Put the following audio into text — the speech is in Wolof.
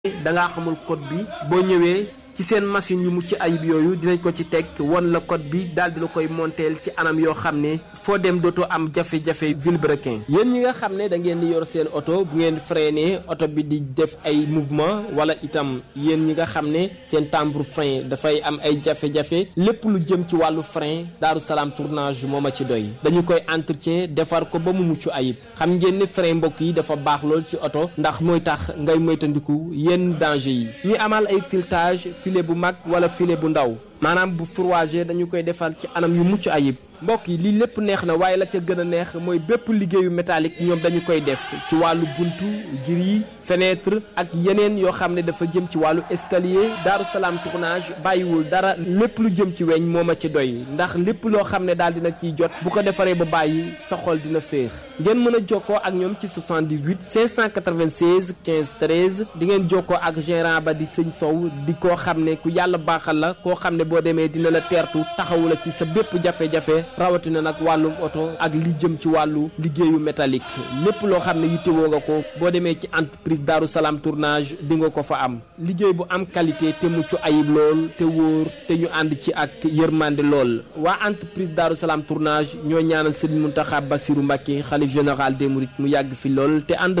da ngaa xamul code bi boo ñëwee ci seen machine yu mucc ayib yooyu dinañ ko ci teg won la code bi daal di la koy monteel ci anam yoo xam ne foo dem dootoo am jafe-jafe vilebrequin yéen ñi nga xam ne da ngeen di yor seen oto bu ngeen freiné oto bi di def ay mouvement wala itam yéen ñi nga xam ne seen timbre frein dafay am ay jafe-jafe lépp lu jëm ci wàllu frein Daaru Salaam tournage moo ma ci doy dañu koy entretien defar ko ba mu mucc ayib xam ngeen ne frein mbokk yi dafa baax lool ci oto ndax mooy tax ngay moytandiku yenn danger yi ñuy amal ay filetage filet bu mag wala filet bu ndaw maanaam bu fourragé dañu koy defal ci anam yu mucc ayib mbokk yi lii lépp neex na waaye la ca gën a neex mooy bépp liggéeyu métallique ñoom dañu koy def ci wàllu buntu gris fenêtre ak yeneen yoo xam ne dafa jëm ci wàllu escalier Daaru Salaam tournage bàyyiwul dara lépp lu jëm ci weñ moo ma ci doy ndax lépp loo xam ne daal dina ciy jot bu ko defaree ba bàyyi sa xol dina féex ngeen mën a jokkoo ak ñoom ci 78 596 15 13 di ngeen jokkoo ak gérant ba di sëñ Sow di koo xam ne ku yàlla baaxal la koo xam ne boo demee dina la teertu taxawu la ci sa bépp jafe-jafe rawatina nag wàllum oto ak li jëm ci wàllu liggéeyu métallique lépp loo xam ne yittewoo nga ko boo demee ci entreprise Daaru Salaam tournage di nga ko fa am liggéey bu am qualité te mucc ayib lool te wóor te ñu ànd ci ak yërmande lool waa entreprise Daaru Salaam tournage ñoo ñaanal Serigne Mountakha Bassirou Mbacké xalif général des mourides mu yàgg fi lool te ànd